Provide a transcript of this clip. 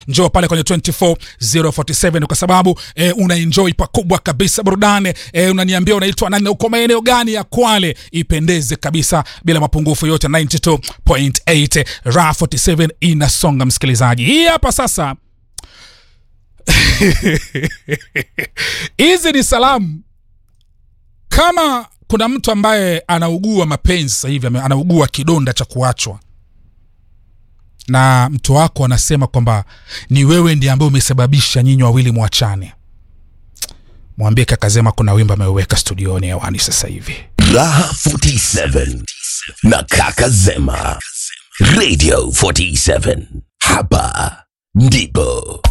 njoo pale kwenye 24047 kwa sababu eh, una enjoy pakubwa kabisa burudani eh, unaniambia unaitwa nani uko maeneo gani ya kwale ipendeze kabisa bila mapungufu yote 92.8 ra 47 inasonga msikilizaji hii hapa sasa hizi ni salamu kama kuna mtu ambaye anaugua mapenzi sasa hivi ame- anaugua kidonda cha kuachwa na mtu wako anasema kwamba ni wewe ndiye ambaye umesababisha nyinyi wawili mwachane mwambie kakazema kuna wimbo ameuweka studioni hewani sasa hivi Raha 47 na Kaka Zema. Radio 47. Hapa ndipo